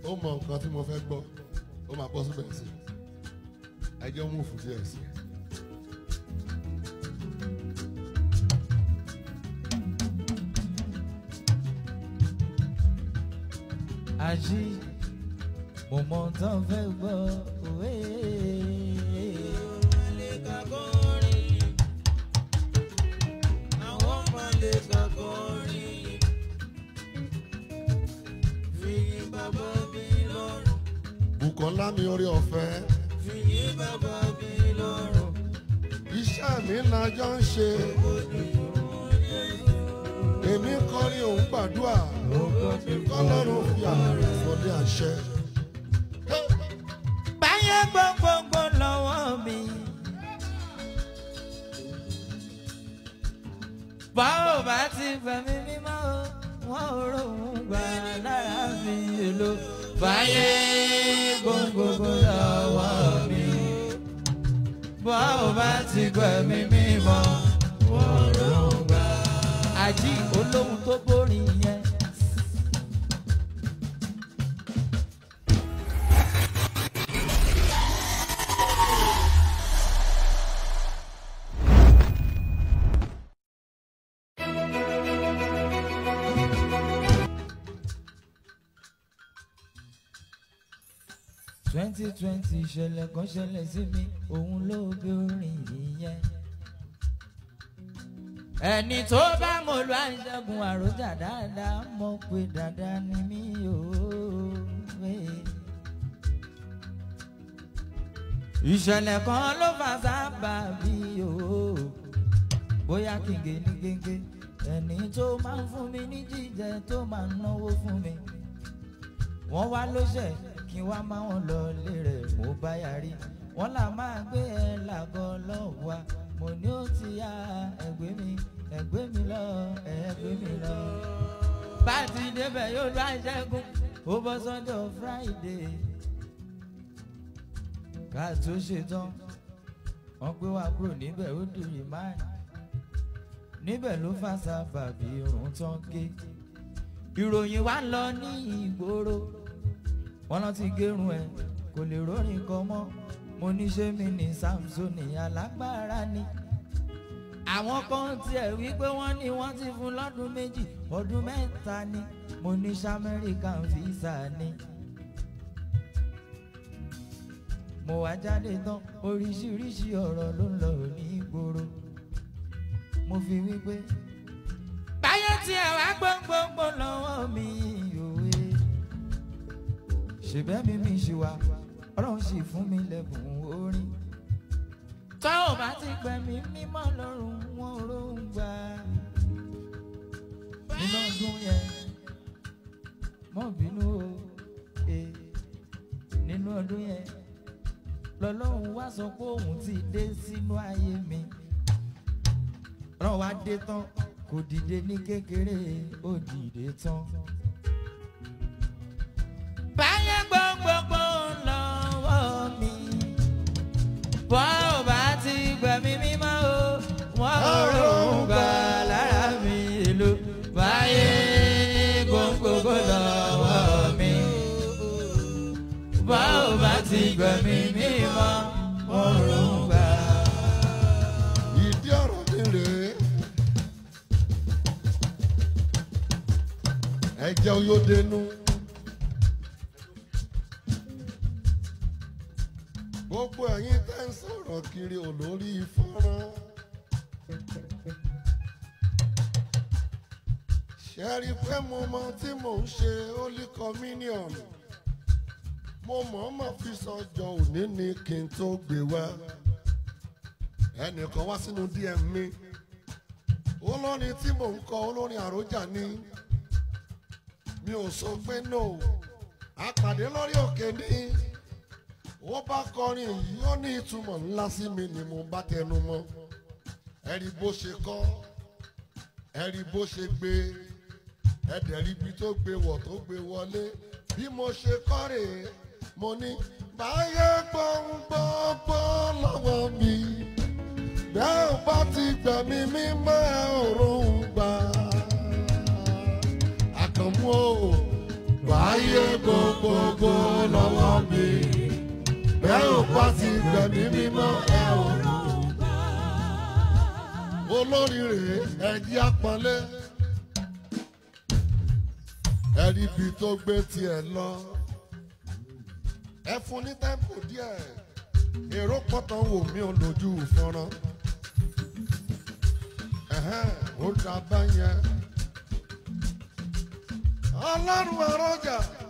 ó mọ nǹkan tí mo fẹ́ gbọ́ ó máa bọ́ síbẹ̀ sí ẹ jẹ́ mú fún díẹ̀ sí. àṣì mo mọ tán fẹ́ gbọ́ òwe. àwọn ọmọdé kọkọrin fìyí bàbá mi lọ́rùn Bùkọ́lá mi orí ọ̀fẹ́ fìyí bàbá mi lọ́rùn iṣẹ́ mi lájọ́ ń ṣe èmi kọrin òun gbàdúrà kọ́lọ́run fi àmì ìfọdé àṣẹ. báyẹn gbogbogbò lọ́wọ́ mi. báwo bá ti fẹ̀mí mímọ́ o wọ́n ò rohùn gbà lára mi èlò. báyẹn gbogbogbò lọ́wọ́ mi. báwo bá ti fẹ̀mí mímọ́ wọ́n ò rohùn gbà. àjí olóhùn tó borí yẹn. twenty twenty ìṣẹ̀lẹ̀ kan ṣẹlẹ̀ sí mi òun ló gbé orin ìyẹn. ẹni tó bá mo lo àìṣẹ́gun àròjà dáadáa mọ̀ pé dáadáa ni mí ò wé. ìṣẹ̀lẹ̀ kan ló fà sábà bí o bóyá kí n gé ní géńgé ẹni tó máa ń fún mi ní jíjẹ tó máa ń náwó fún mi wọ́n wá lóṣẹ̀ kí wá máa wọn lọ lé rẹ̀ mo bá yarí wọ́n là máa gbé ẹ làgọ́ lọ́wọ́ wa mo ní ó ti yá ẹgbẹ́ mi ẹgbẹ́ mi lọ ẹgbẹ́ mi lọ. bá a ti débẹ̀ yóò lọ àìṣẹ́gun ó bọ́ sọ́jọ́ friday ká tó ṣetán wọ́n gbé wa kúrò níbẹ̀ ó di rìmáì níbẹ̀ ló fà sábàbí irun tán gé ìròyìn wa lọ ní ìgboro wọn lọ ti gérun ẹ kò lè rórin kan mọ́ mo ní ṣé mi ní samsoni alágbára ni àwọn kan tiẹ̀ wí pé wọ́n ní wọ́n ti fún lọ́dún méjì ọdún mẹ́ta ni mo ní samẹ́ríkàn fíìsà ni. mo wá jáde tán oríṣiríṣi ọ̀rọ̀ ló ń lọ ní ìgboro mo fi wí pé báyọ̀ tiẹ̀ wá gbogbogbò lọ́wọ́ mi òwe ṣèbẹ́ mi mi ṣì wá ọlọ́run sì fún mi lẹ́bùn orin tọ́ ò bá ti pẹ́ mi mímọ́ lọ́rùn wọn rohùn gbà nínú ọdún yẹn mọ́ bínú o eh, nínú ọdún yẹn lọ́lọ́run wá sọ pé òun ti dé sínú ayé mi ọlọ́run wá dé tán kò dìde ní kékeré ó dìde tán. báyẹn gbogbogbò lọ́wọ́ mi bọ́ ò bá ti gbẹ̀mí mímọ́ o wọ́n ò ròhùn gbà lára mi èlò báyẹn gbogbogbò lọ́wọ́ mi bọ́ ò bá ti gbẹ̀mí mímọ́ wọ́n ò ròhùn gbà. ìdí ọ̀rọ̀ mi rèé ẹ̀jẹ̀ oyódenu gbogbo ẹ̀yin tẹ́ ń sọ̀rọ̀ kiri olórí fọ́nrán ṣe rí i pé mo mọ tí mò ń ṣe holy communion mo mọ̀ọ́mọ̀ fi sọ́jọ́ òní ni kí n tó gbé wá ẹnìkan wá sínú dm mi olórin tí mò ń kọ olórin àròjà ni mi ò sọ pé no àpàdé lórí òkè ní ó bá kọrin yìí ó ní ìtumọ̀ ńlá sí mi ni mo bá tẹnu mọ́ ẹ̀rí bó ṣe kọ́ ẹ̀rí bó ṣe gbé ẹ̀dẹ̀rí ibi tó gbé wọ̀ tó gbé wọlé bí mo ṣe kọ́ rèé mo ní báyé gbọ́ngbọ́ngbọ́ lọ́wọ́ mi bẹ́ẹ̀ ò bá ti gbẹ̀mí mímọ́ ẹ̀ òórùn gbà àkànmú o báyé gbogbogbò lọ́wọ́ mi bẹ́ẹ̀ ò bá ti gbẹ̀mí mímọ́ ẹ ò olórí rèé ẹ̀jí àpọ́nlé ẹ̀rí ibi tó gbé tiẹ̀ lọ ẹ fún ní tẹ́ḿpù díẹ̀ èrò pọ̀tàn wò mí ò lójú fọ́nrán ẹ̀hẹ́n, ó dá báyẹn ọlọ́run àrọ́jà